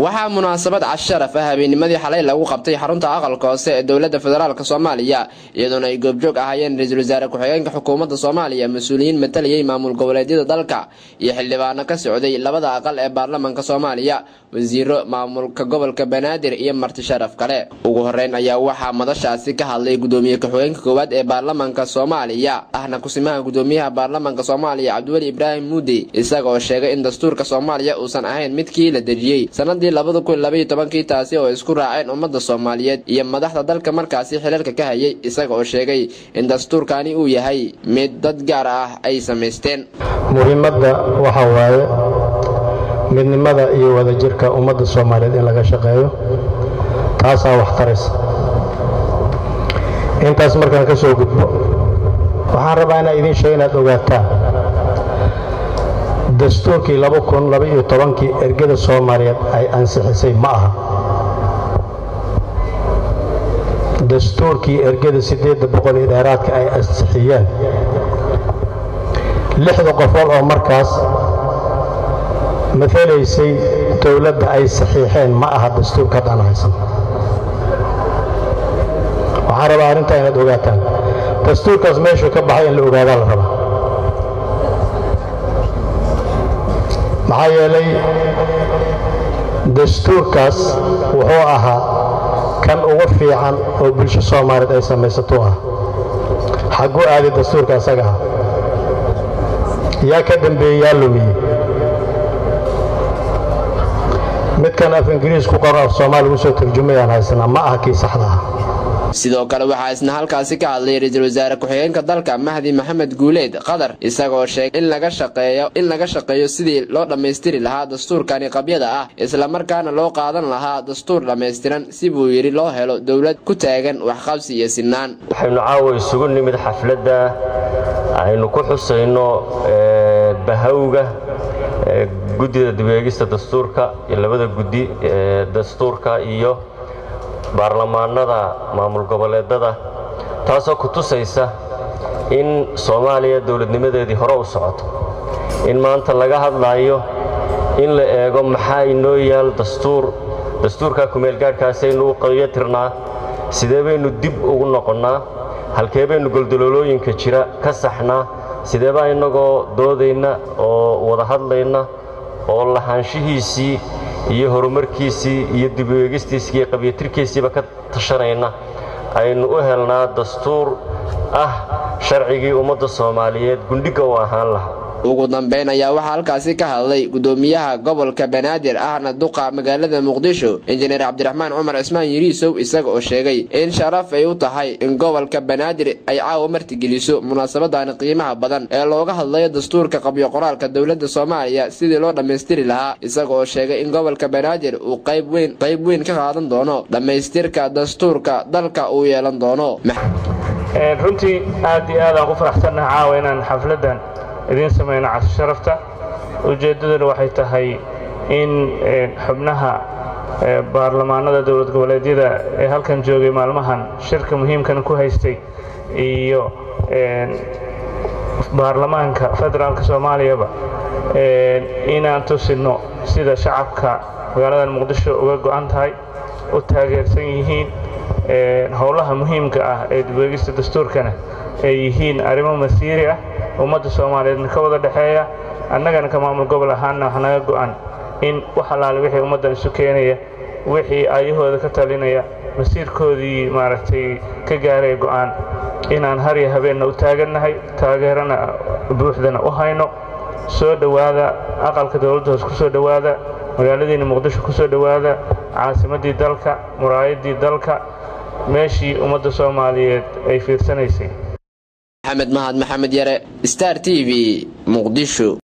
waxaa munaasabad casharaf ah habeenimadii xalay lagu qabtay xarunta aqalka hoose ee dowladda federaalk soomaaliya iyadoona ay goobjoog ahaayeen ra-iisul wasaare ku-xigeenka xukuumadda soomaaliya mas-uuliyiin matalayay maamul goboleedyada dalka iyo xildhibaano ka socday labada aqal ee baarlamanka soomaaliya wasiiro maamulka gobolka banaadir iyo marti sharaf kale ugu horeyn ayaa waxaa madashaasi ka hadlay gudoomiye ku-xigeenka koowaad ee baarlamanka soomaaliya ahna kusimaha gudoomiyaha baarlamanka soomaaliya cabdiweli ibraahim muudi isagaoo sheegay in dastuurka soomaaliya uusan ahayn midkii la dejiyey sanadii labada kun labaiyo tobankii taasi oo isku raaceen ummadda soomaaliyeed iyo madaxda dalka markaasi xilalka ka hayay isaga oo sheegay in dastuurkani uu yahay mid dad gaar ah ay samaysteen muhiimadda waxaa waaye midnimada iyo wadajirka ummadda soomaaliyeed in laga shaqeeyo taasaa wax taraysa intaas markaan ka soo gudbo waxaan rabaa inaa idiin sheega inaad ogaataan dastuurkii kii ergada soomaaliyeed ay ansixisay ma aha dastuurkii ergada sideedda boqol iyo dheeraadka ay ansixiyeen lixda qofood oo markaas matalaysay dowladda ay saxiixeen ma aha dastuurka haddaan haysan waxaan rabaa arrintaa inaad ogaataan dastuurkaas meeshuu ka baxay in la ogaadaa la rabaa maxaa yeelay dastuurkaas wuxuu ahaa kan ugu fiican oo bulsho soomaaliyeed ay samaysatuu ah xagguu aaday dastuurka asaga ah yaa ka dambeeyey yaa lumiyey midkan af ingiriis ku qoran af soomaali ugu soo tarjumayaan haysanaa ma aha kii saxda ah sidoo kale waxaa isna halkaasi ka hadlay ra-iisul wasaare ku-xigeenka dalka mahdi maxamed guuleed qatar isagoo sheegay in laga shaqeeyo in laga shaqeeyo sidii loo dhammaystiri lahaa dastuurkani qabyada ah islamarkaana loo qaadan lahaa dastuur dhammaystiran si buu yidhi loo helo dowlad ku taagan waxqabsi iyo sinaan waxaynu caawa isugu nimid xafladda aynu ku xusayno bahawga guddida dibeegista dastuurka iyo labada guddi ee dastuurka iyo baarlamaanada maamul goboleedada taasoo ku tusaysa in soomaaliya dowladnimadeedii hore u socoto in maanta laga hadlaayo in la eego maxaa inoo yaal dastuur dastuurkaa kumeelgaadhkaasaynu u qayatirnaa sidee baynu dib ugu noqonnaa halkee baynu goldoloolooyinka jira ka saxnaa sidee baa innagoo doodayna oo wada hadlayna oo lahaanshihiisii iyo horumarkiisii iyo dibeegistiisii iyo qabyatirkiisiiba ka tashanayna aynu u helnaa dastuur ah sharcigii ummadda soomaaliyeed gundhigga u ahaan lahaa ugu dambeyn ayaa waxaa halkaasi ka hadlay gudoomiyaha gobolka banaadir ahna duqa magaalada muqdisho injineer cabdiraxmaan cumar cismaan yiriisow isaga oo sheegay in sharaf ay u tahay in gobolka banaadir ay caawa martigeliso munaasabadani qiimaha badan ee looga hadlayo dastuurka qabyo qoraalka dowladda soomaaliya sidii loo dhammaystiri lahaa isaga oo sheegay in gobolka banaadir uu qayb weyn qayb weyn ka qaadan doono dhammaystirka dastuurka dalka uu yeelan doono runtii aad iyo aadaan ku faraxsannaha caawa inaan xafladdan idiin samayno casho sharafta ujeeddaduna waxay tahay in xubnaha baarlamaanada dowlad goboleedyada ee halkan joogay maalmahan shirka muhiimkan ku haystay iyo baarlamaanka federaalka soomaaliyaba inaan tusinno sida shacabka magaaladan muqdisho uga go'an tahay u taageersan yihiin howlaha muhiimka ah ee dibweegista dastuurkana ay yihiin arrimo masiiri ah ummadda soomaaliyeedna ka wada dhexeeya annagana ka maamul gobol ahaanna wax naga go'an in wax allaale wixii ummaddan isu keenaya wixii aayahooda ka talinaya masiirkoodii maaragtay ka gaaraya go'aan inaan harya habeenna u taagannahay taageerana buuxdana u hayno soo dhowaada aqalka dowladda hoos ku soo dhowaada magaaladiinna muqdisho ku soo dhowaada caasimaddii dalka muraayaddii dalka meeshii ummadda soomaaliyeed ay fiirsanaysay maxamed mahad maxamed yare star t v muqdisho